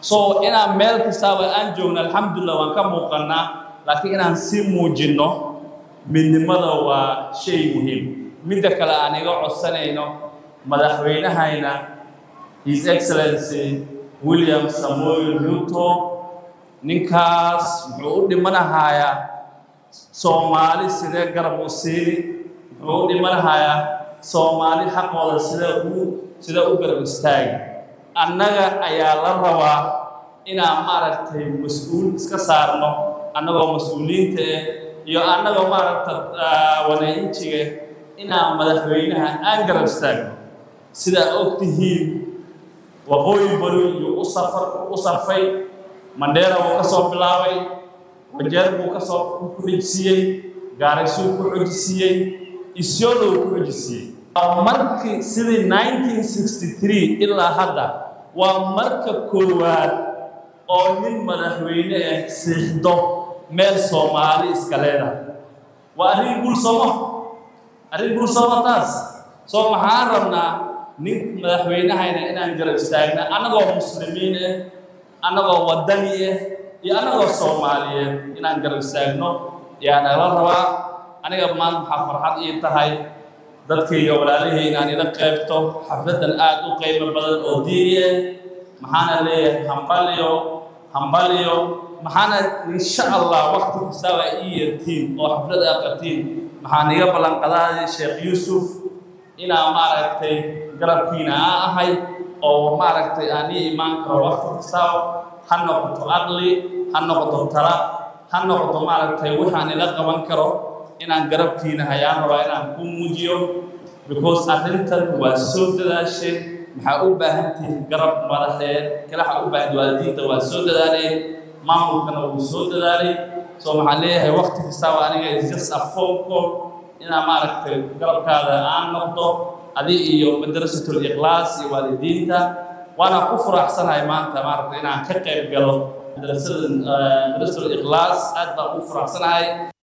so inaan meel kastaaba aan joogno alxamdulillah waan ka muuqannaa laakiin inaan sii muujinno midnimada waa shay muhiim midda kale aan iga codsanayno madaxweynahayna his excellency william samuel ruto ninkaas muxuu u dhimanahayaa soomaali sidee garab u siini muxuu u dhimanahayaa soomaali xaqooda sidee u sidee u garab istaagi annaga ayaa la rabaa inaan maaragtay mas-uul iska saarno annagoo mas-uuliyiinta eh iyo annagoo maaragta wanaainjiga inaan madaxweynaha aan garab istaagno sidaa og tihiin waqooyi bari iyuu u safar u sarfay mandheera wuu ka soo bilaabay wajeer buu ka soo ku xujisiiyey gaaraysuu ku xujisiiyey isyolo ku xujisiiyey markii sidii 1963 ilaa hadda waa marka koowaad oo nin madaxweyne ah siixdo meel soomaali iska leedahay waa arrin guul sooma arrin guul sooma taas soo maxaan rabnaa nin madaxweynahayna inaan garab istaagna annagoo muslimiin ah annagoo waddani ah iyo annagoo soomaaliyeed inaan garab istaagno yaa nagala rabaa aniga maanta maxaa farxad ii tahay dadkayga walaalihii inaan ila qaybto xafladan aad u qiimo badan oo diini ah maxaana leeyahay hambaliyo hambaliyo maxaana insha allah wakti kastaaba ii yeertiin oo xaflad aad qabtiin maxaan iga ballanqadaayay sheekh yuusuf inaa maaragtay garabkiina aa ahay oo maaragtay aan ii imaan karo wakti kastaaba ha noqoto aqli ha noqoto tala ha noqoto maaragtay waxaan ila qaban karo inaan garabkiina hayaan rabaa inaan ku muujiyo because arrintan waa soo dadaasheen maxaa u baahan tihiin garab madaxeed kale waxaa u baahan waalidiinta waa soo dadaaleen maamulkana wuu soo dadaalay soo maxaan leeyahay wakti kastaaba aniga is just a phone call inaa maaragtay garabkaada aan noqdo adi iyo madrasatul ikhlaas iyo waalidiinta waana ku furaxsanahay maanta maaragtay inaan ka qayb galo madrasada madrasatul ikhlaas aad baan u furaxsanahay